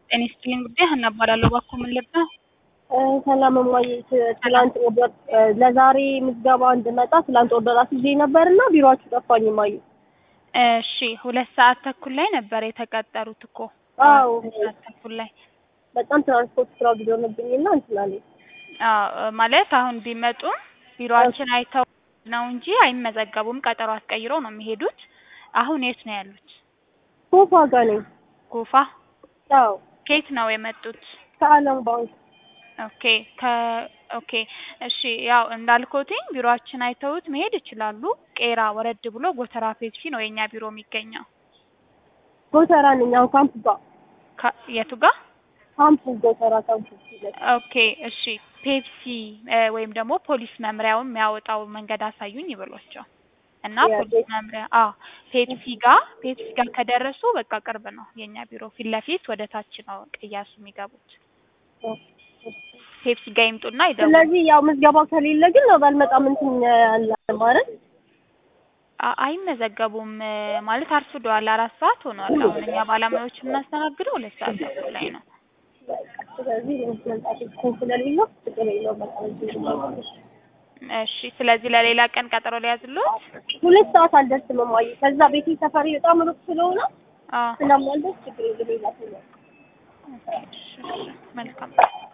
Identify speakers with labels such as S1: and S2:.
S1: ጤና ይስጥልኝ ጉዳይ ሀና እባላለሁ። እባክዎ ምን ልርዳ?
S2: ሰላም እማዬ፣ ት- ትላንት ኦርደር ለዛሬ ምዝገባ እንድመጣ ትላንት ኦርደር አስይዤ ነበርና ቢሮአችሁ ጠፋኝ እማዬ።
S1: እሺ ሁለት ሰዓት ተኩል ላይ ነበር የተቀጠሩት እኮ
S2: አዎ
S1: ሁለት ሰዓት ተኩል ላይ
S2: በጣም ትራንስፖርት ስራ ጊዜ ሆነብኝና እንትን አለኝ።
S1: አዎ ማለት አሁን ቢመጡም ቢሮአችን አይተው ነው እንጂ አይመዘገቡም። ቀጠሮ አስቀይረው ነው የሚሄዱት። አሁን የት ነው ያሉት?
S2: ሶፋ ጋር ነኝ።
S1: ጎፋ።
S2: አዎ
S1: ከየት ነው የመጡት?
S2: ከአለም ባንክ።
S1: ኦኬ ከ ኦኬ እሺ ያው እንዳልኮትኝ ቢሮአችን አይተውት መሄድ ይችላሉ። ቄራ ወረድ ብሎ ጎተራ ፔፕሲ ነው የኛ ቢሮ የሚገኘው።
S2: ጎተራ ነኝ አሁን ካምፕ ጋር
S1: ከ- የቱ ጋር?
S2: ካምፕ ጎተራ ካምፕ ይላል።
S1: ኦኬ እሺ ፔፕሲ እ ወይም ደግሞ ፖሊስ መምሪያውን የሚያወጣው መንገድ አሳዩኝ ይበሏቸው እና
S2: ያ
S1: ፖሊስ
S2: ፔፕሲ-
S1: መምሪያ አዎ ፔፕሲ ጋር ፔፕሲ ጋር ከደረሱ በቃ ቅርብ ነው የኛ ቢሮ ፊት ለፊት ወደ ታች ነው ቅያሱ የሚገቡት ፔፕሲ ጋር ይምጡና ይደውሉ
S2: ስለዚህ ያው ምዝገባ ከሌለ ግን ነው ባልመጣም እንትን ያለ ማለት
S1: አ- አይመዘገቡም እ ማለት አርፍደዋል አራት ሰዓት ሆኗል አሁን እኛ ባለሙያዎች የምናስተናግደው ሁለት ሰዓት ተኩል ላይ ነው
S2: ስለዚህ መምጣት እንትን ስለሌለው ችግር የለውም። በቃ እዚህ ነው።
S1: እሺ ስለዚህ ለሌላ ቀን ቀጠሮ ሊያዝሉት
S2: ሁለት ሰዓት አልደርስም እማዬ። ከዛ ቤቴ ሰፈሪ በጣም ሩቅ ስለሆነ
S1: አዎ
S2: ስለማልደርስ ችግር የለም። ሌላ ሰው ነው።
S1: ኦኬ እሺ እሺ መልካም